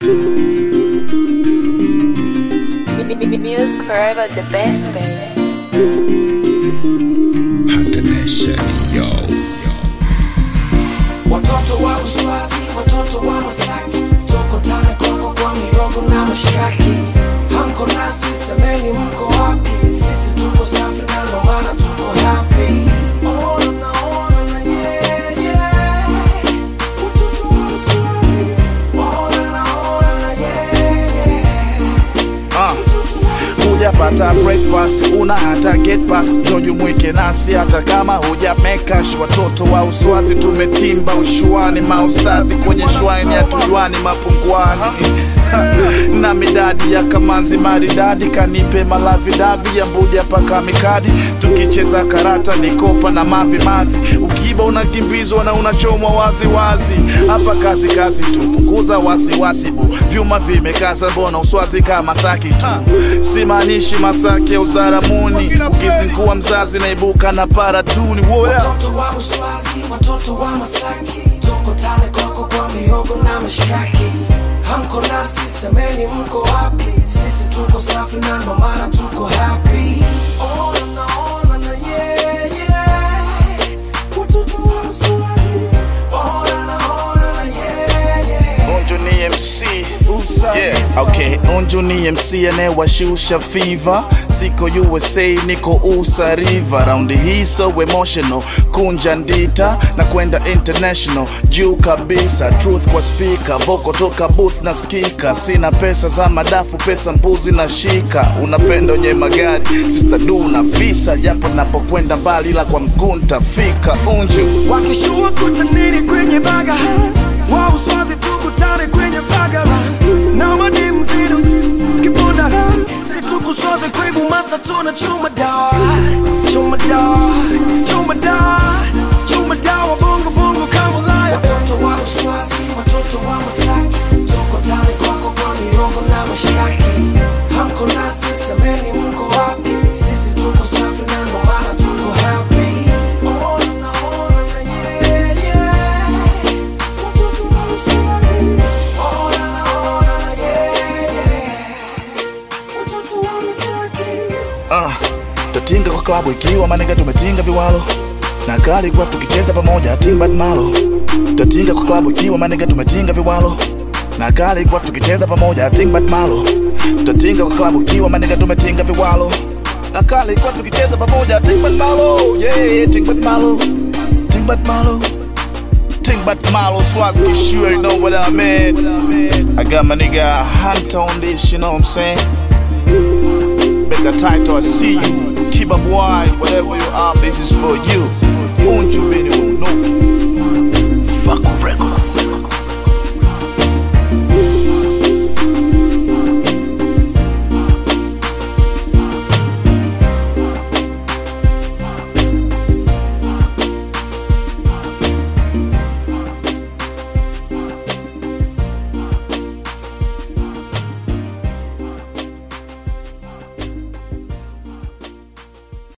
Music forever the best, baby. Yo. Watoto wa Uswazi, watoto wa Masaki, toko tane koko kwa mihogo na mashikaki. Hamko nasi, semeni mko wapi? Sisi tuko safi na ndo maana tuko happy. Ona na ona na yeah, yeah. Watoto wa Uswazi, ona na ona na yeah, yeah. Ah, hujapata breakfast una hata get pass jojumwike nasi hata kama huja mekash watoto wa uswazi tumetimba ushuani maustadhi kwenye shwaini ya tujuani mapunguani na midadi ya kamanzi maridadi kanipe malavidavi ya mbuja paka mikadi tukicheza karata nikopa na mavi mavi ukiba unakimbizwa na unachomwa waziwazi hapa kazi kazi tu punguza wasiwasi bu vyuma vimekaza mbona uswazi kama saki tu simaanishi masaki ya uzaramuni ukizingua mzazi naibuka na paratuni What up? Watoto wa Uswazi, watoto wa Masaki, toko tane koko kwa mihogo na mashikaki. Hamko nasi, semeni mko wapi? Sisi tuko safi na ndo maana tuko happy. Ona na ona na yeah, yeah. Watoto wa Uswazi, ona na ona na yeah, yeah. Unju ni MC yeah, okay. Unju ni MC anayewashusha fever, siko USA niko USA River, raundi hii so emotional, kunja ndita na kwenda international, juu kabisa, truth kwa speaker, voko toka booth na skika, sina pesa za madafu, pesa mbuzi na shika, unapenda wenye magari, sister du na visa, japo napokwenda mbali, ila kwa mguu ntafika. Unju wakishua kutaniri kwenye baga wa uswazi tukutane kwenye vagara na madi mzidu kibundara situkusoze kwibu masa tuna chuma dawa chuma dawa chuma dawa chuma dawa bongo bongo kama laya watoto wa uswazi watoto wa masaki tuko tani koko kwa mihogo na mashikaki hamko nasi semeni mko wapi sisi tuko safi na ndo maana tuko happy Ona na ona na yeah, yeah. Watoto wa Uswazi. Ona na ona na yeah, yeah. Watoto wa Masaki. Ah, tatinga kwa klabu ikiwa manega tumetinga viwalo na Khaligraph tukicheza pamoja timbad malo tatinga kwa klabu ikiwa manega tumetinga viwalo na Khaligraph tukicheza pamoja timbad malo tatinga kwa klabu ikiwa manega tumetinga viwalo na Khaligraph tukicheza pamoja timbad malo yeah timbad malo timbad malo timbad malo Swazi sure you know what I mean I got my nigga Hunter on this you know what I'm saying Make a title, I see you. Keep up wide, whatever you are, this is for you.